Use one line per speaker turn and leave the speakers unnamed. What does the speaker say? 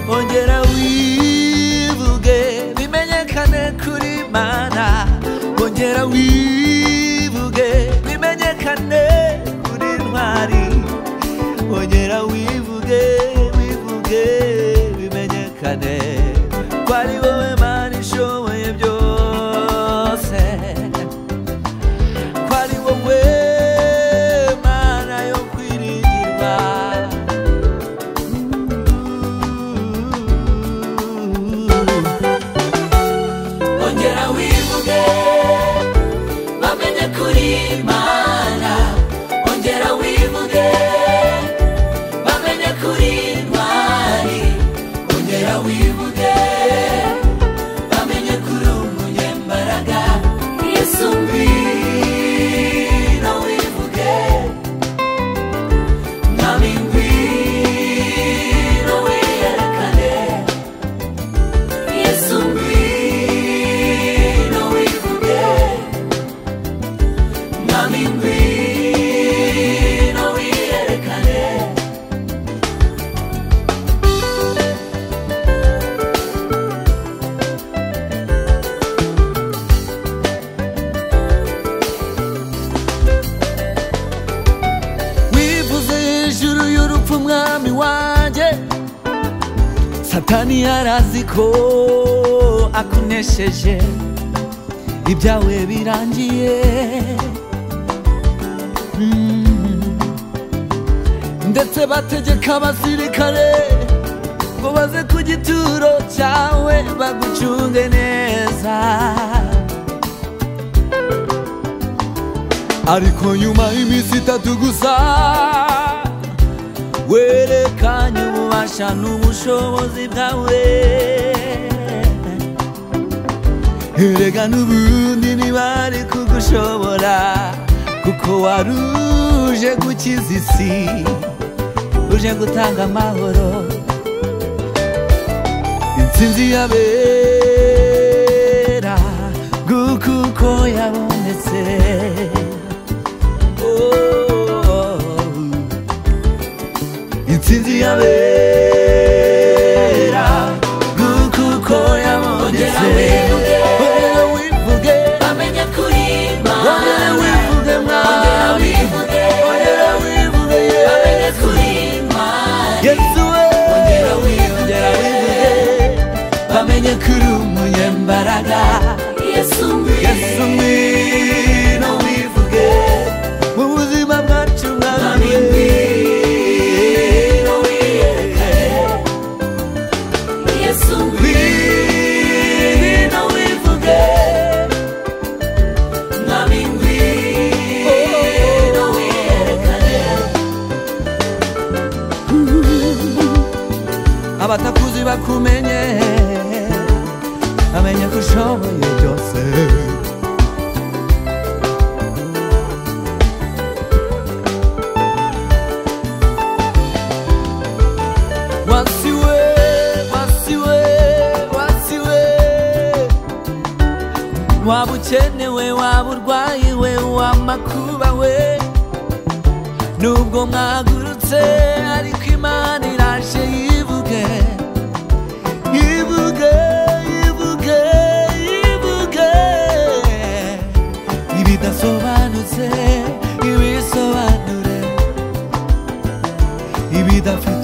언제나 위북에 미매약하네 우리만아 언제나 위북에 미매약하네 우리만이 언제나 위북에 위북에 미매약하네 qualibowe mani showe byose qualibowe mana yo kwiringirwa ongera wivuge bamenye kuri imana ongera wivuge bamenye kuri ntwari ongera wivuge bamenye kuri umunyembaraga yesu ngwino wivuge mwami ngwino wiyerekane Yesu ngwino wivuge Mwami ngwino wiyerekane wivuze hejuru y'urupfu mwami wanjye satani yarazi ko akunesheje ibyawe birangiye Mm. ndetse bategeka abasirikare ngo baze ku gituro cyawe bagucunge neza ariko nyuma y'iminsi itatu gusa werekanye ububasha n'ubushobozi bwawe erega n'ubundi ntibari kugushobora kuko wari uje gukiza isi uje gutanga amahoro intsinzi y'abera guka uko yabonetse Oh. intsinzi yabera guka uko yabonetse ongera wivuge
bamenye kuri
ongera
imana
wivuge
ongera
mwami
wivuge
ongera wivuge
bamenye
yesu
kuri imana
yesu we
Ongera wivuge.
ongera wivuge bamenye kuri umunyembaraga
yesu ngwino
yesu mwino wivuge mu buzima bwacu mwami
Mwami ngwino wiyerekane yesu ngwino wivuge mwami ngwino wiyerekane
abatakuzi bakumenye bamenye ko ushoboye byose wasiwe wasiwe wasiwe waba ukenewe waba urwaye we wamakuba we nubwo mwagurutse ariko imana iraje yivuge yivuge yivuge yivuge ibidasobanutse ibisobanure ibidafite